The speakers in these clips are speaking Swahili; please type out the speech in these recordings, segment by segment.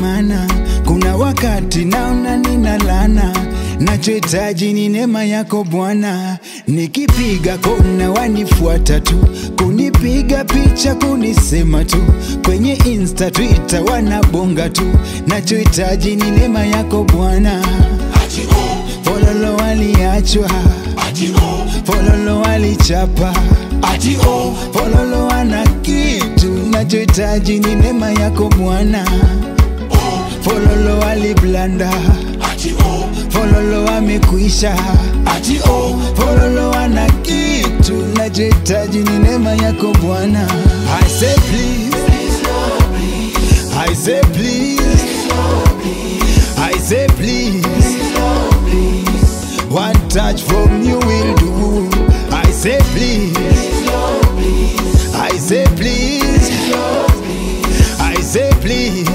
maana kuna wakati naona nina lana, nachohitaji ni neema yako Bwana. Nikipiga kona wanifuata tu, kunipiga picha, kunisema tu, kwenye Insta, Twitter wanabonga tu, nachohitaji ni neema yako Bwana. Ati oh, Fololo waliachwa, ati oh, fololo walichapa, ati oh, fololo wana kitu, nachohitaji ni neema yako Bwana. oh, Fololo waliblanda, ati oh, fololo wamekwisha, ati oh, fololo wana kitu, nachohitaji ni neema yako Bwana. I say please, I say please, I say please. One touch from you will do. I say please. I say please. I say please.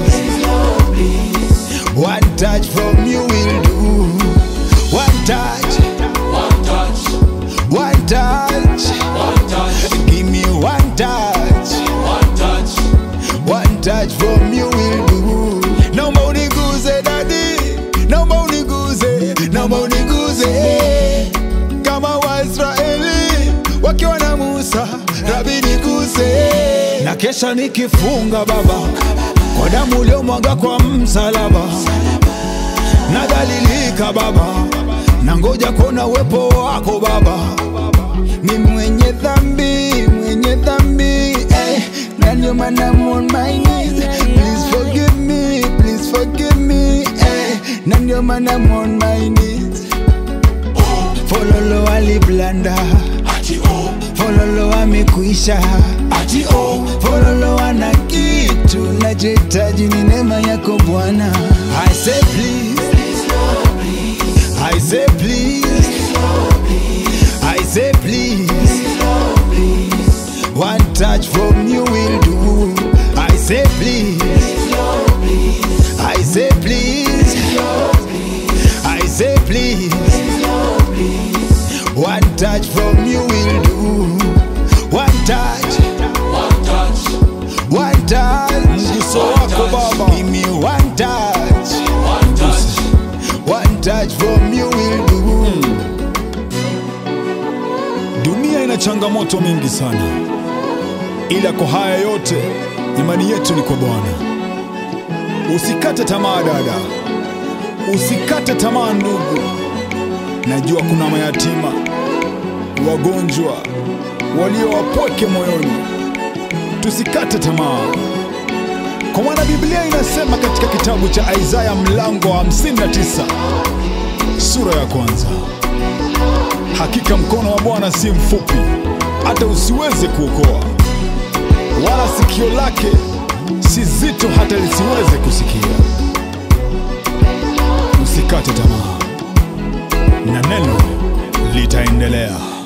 One touch from you will do. One touch. one touch, One touch. one touch, Give me one touch. one touch, One touch from you will do. Naomba uniguze dadi, naomba uniguze, naomba uniguze kama Waisraeli wakiwa na Musa, Rabi niguze. Na kesha nikifunga Baba kwa damu uliomwaga kwa msalaba, nadhalilika Baba, na ngoja kuona uwepo wako Baba ni mwenye dhambi, mwenye dhambi eh. Na ndio maana I'm on my knees Please forgive me, please forgive me eh. Na ndio maana I'm on my knees oh, Fololo waliblanda, ati oh, fololo wamekwisha, ati oh, fololo wana kitu, nachohitaji ni neema yako Bwana. I say please, I say please, I say please. One touch from you will do. I say please. I say please. I say please. One touch from you will do. One touch. one touch, One touch. Uso wako Baba. Give me one touch. one touch, One touch from you will do. Dunia ina changamoto mingi sana, ila kwa haya yote imani yetu ni kwa Bwana. Usikate tamaa dada, usikate tamaa ndugu. Najua kuna mayatima, wagonjwa, walio wapweke moyoni. Tusikate tamaa, kwa maana Biblia inasema katika kitabu cha Isaya mlango wa 59 sura ya kwanza Hakika mkono wa Bwana si mfupi hata usiweze kuokoa, wala sikio lake si zito hata lisiweze kusikia. Usikate tamaa, na neno litaendelea.